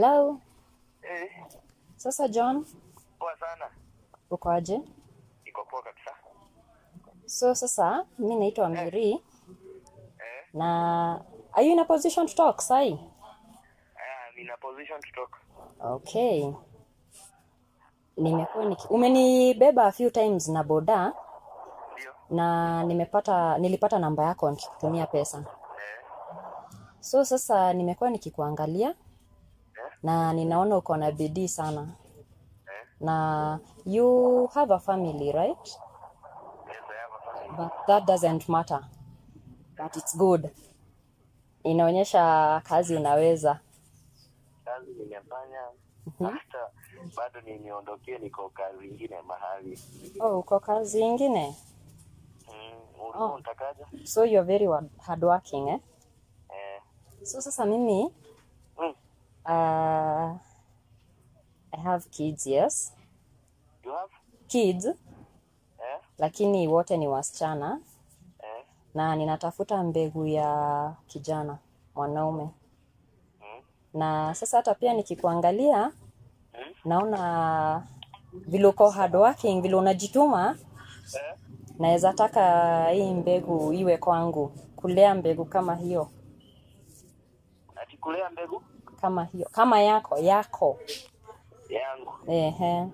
Hello. Eh, Sasa John, poa sana. uko aje? Iko poa kabisa. So sasa mi naitwa Mary Eh, na are you in a position to talk sai? I am in a position to talk. Okay. Nimekuwa niki umenibeba a few times na boda Ndio. na nimepata nilipata namba yako nikikutumia pesa. Eh, So sasa nimekuwa nikikuangalia eh, na ninaona uko na bidii sana. eh. Na you have a family, right? Yes, I have a family. But that doesn't matter. But it's good. Inaonyesha kazi unaweza. Kazi nimefanya hata bado nimeondokea, niko kazi ingine mahali. Oh, uko kazi ingine? Mm, ulikuwa Oh. unatakaje? So you're very wa- hardworking, eh? Eh, So sasa mimi mm, uh, I have kids, yes. you have? Kids, Eh, lakini wote ni wasichana eh, na ninatafuta mbegu ya kijana mwanaume. mm, Na sasa hata pia nikikuangalia mm, naona vile uko hardworking, vile unajituma, eh. naweza taka hii mbegu iwe kwangu, kulea mbegu kama hiyo, Ati kulea mbegu kama hiyo, kama yako yako. yangu. Ehe,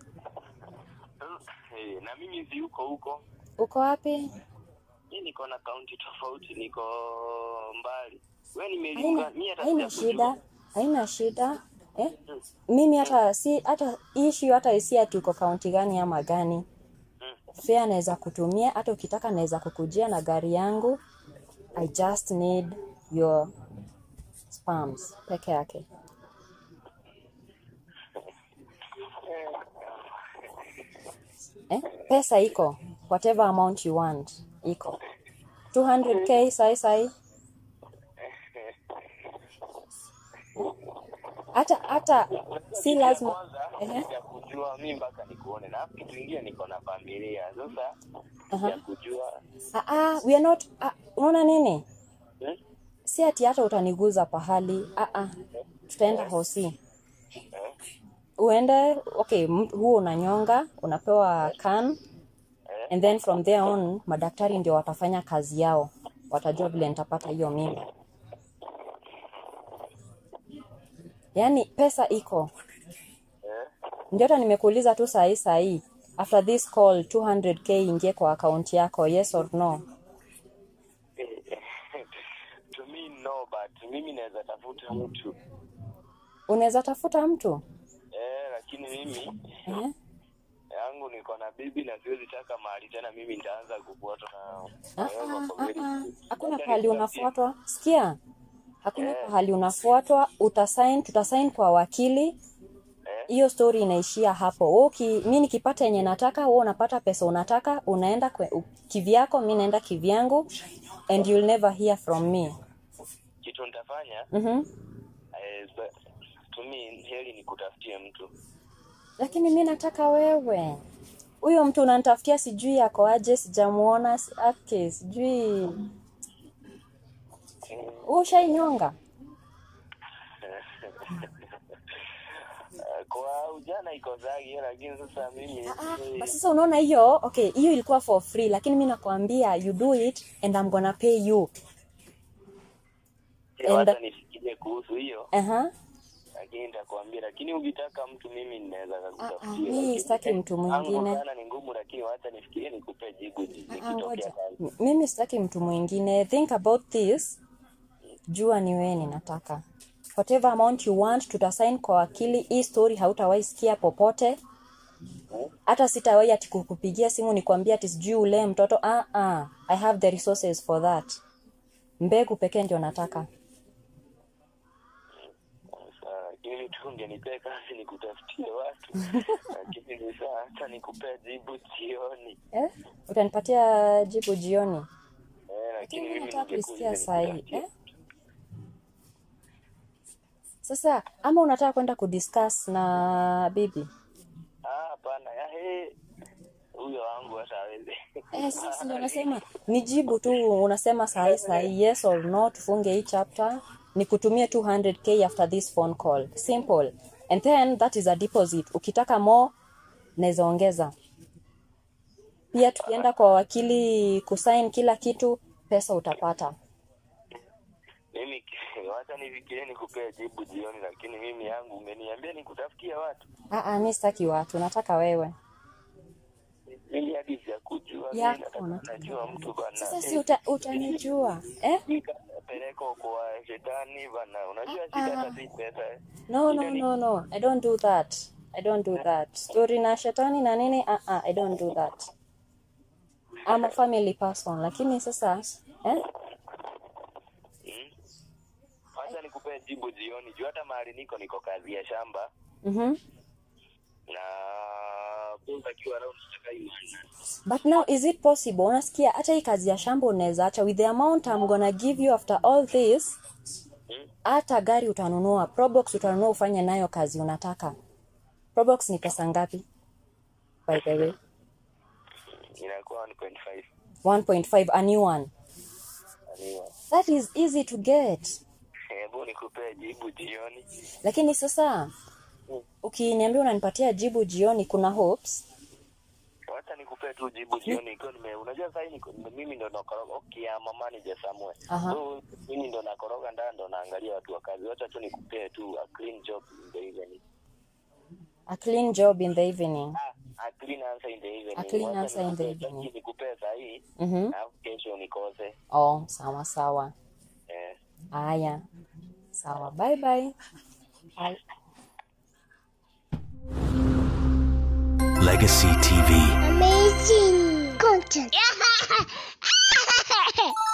Eh, na mimi si uko huko. uko wapi? Mi niko na kaunti tofauti, niko mbali. We Haina, nimeliuka, mi hata haina sijakujua. shida, haina shida eh? Mm, Mimi hata si hata issue hata isi ati uko kaunti gani ama gani, mm. fare naweza kutumia, hata ukitaka naweza kukujia na gari yangu. I just need your sperms peke yake. Eh? Pesa iko whatever amount you want iko 200k sai sai, hata hata si Kitu ya lazima kwanza ehe, ya kujua mi mpaka nikuone, na kitu kingine niko na familia sasa aha. ya kujua Ah, ah, we are not ah, unaona nini? hmm? Si ati hata utaniguza pahali. Ah, ah. Tutaenda hosi. eh? Uende, okay, m- huo unanyonga, unapewa can Eh? and then from there on madaktari ndio watafanya kazi yao. Watajua vile nitapata hiyo mimba. Yaani pesa iko. Eh? Ndio hata nimekuuliza tu saa hii saa hii. After this call 200k ingie kwa akaunti yako, yes or no? to me no but mimi naweza tafuta mtu Unaweza tafuta mtu? eh, lakini mimi Eh? yangu niko na bibi na siwezi taka mahali tena mimi nitaanza kufuatwa na Ah, na wewe ah, kwa ah, kweli. ah. Hakuna Acha pahali nikutafutie. unafuatwa. Sikia, hakuna Eh, pahali unafuatwa. Utasign, tutasign kwa wakili. eh, Hiyo story inaishia hapo. Wewe uki, mi nikipata yenye nataka, wewe unapata pesa unataka, unaenda kwe, u- kivyako, mi naenda kivyangu and you'll never hear from me. kitu nitafanya Mhm. eh, but to me heri nikutafutie mtu Lakini mi nataka wewe. Huyo mtu unanitafutia sijui ako aje, sijamuona si- ake, sijui Mm. wewe ushainyonga. Eh, kwa ujana iko zagi lakini sasa mimi Ah, ah, eh, but sasa unaona hiyo okay hiyo ilikuwa for free lakini mi nakwambia you do it and I'm gonna pay you sio and hata nifikirie kuhusu hiyo aha lakini nitakwambia lakini ukitaka mtu mimi ninaweza ah, ah, kakutafutia mi lakini sitaki eh, mtu angu mwingine sana ni ngumu lakini wacha nifikirie nikupe jibu ah, ah, nikitokea ngoja kazi M- mimi sitaki mtu mwingine think about this jua ni wewe ninataka whatever amount you want tutasign kwa wakili hii story hautawahi sikia popote Hmm? hata sitawahi ati kukupigia simu nikwambia ati sijui ulee mtoto ah, ah. i have the resources for that mbegu pekee ndio nataka Sawa, lakini tu ungenipea kazi nikutafutie watu lakini ni saa hata nikupea jibu jioni eh? utanipatia jibu jioni eh, lakini lakini mi mimi nataka kuisikia ningekuja saa hii nikutafutie eh? sasa ama unataka kwenda kudiscuss na bibi ah hapana ya he huyo wangu hata hawezi Eh, sisi ndio nasema nijibu tu, unasema sahi sahi yes or no, tufunge hii chapter, nikutumie 200k after this phone call. Simple. And then that is a deposit. Ukitaka more naweza ongeza. Pia tukienda kwa wakili kusign kila kitu, pesa utapata. mimi wacha nifikirie nikupee jibu jioni lakini mimi yangu umeniambia nikutafutia watu Ah, ah, mi sitaki watu, nataka wewe. mimi hadi sijakujua mimi Yako, nataka nataka najua mtu bana Sasa si uta, utanijua eh? peleko kwa shetani bana unajua shida hata si pesa eh. No, no, no, no. I don't do that. I don't do that. Story na shetani na nini? Uh -uh, I don't do that. I'm a family person. Lakini sasa eh? Mm. Wacha nikupee jibu jioni juu hata mahali niko niko kazi ya shamba Mhm. na boss akiwa around nataka imani But now is it possible? Unasikia hata hii kazi ya shamba unaweza acha with the amount I'm gonna give you after all this. Mm. Hata gari utanunua, Probox utanunua ufanye nayo kazi unataka. Probox ni pesa ngapi? By the way, inakuwa 1.5 1.5 a new one. Aniwa. That is easy to get. Hebu nikupee jibu jioni. lakini sasa ukiniambia unanipatia jibu jioni kuna hopes Wacha nikupee tu jibu jioni ikiwa nime unajua sasa niko mimi ndo nakoroga okay ama manager somewhere. Aha. So mimi ndo nakoroga ndani ndo naangalia watu wa kazi. Wacha tu nikupee tu a clean job in the evening. a clean job in the evening Ah, a clean answer in the evening. A clean Wacha answer in the nikupee- evening. Nikupee saa hii. Mhm. Na kesho nikose. oh sawa sawa Eh. haya sawa bye bye bye Legacy TV. Amazing content.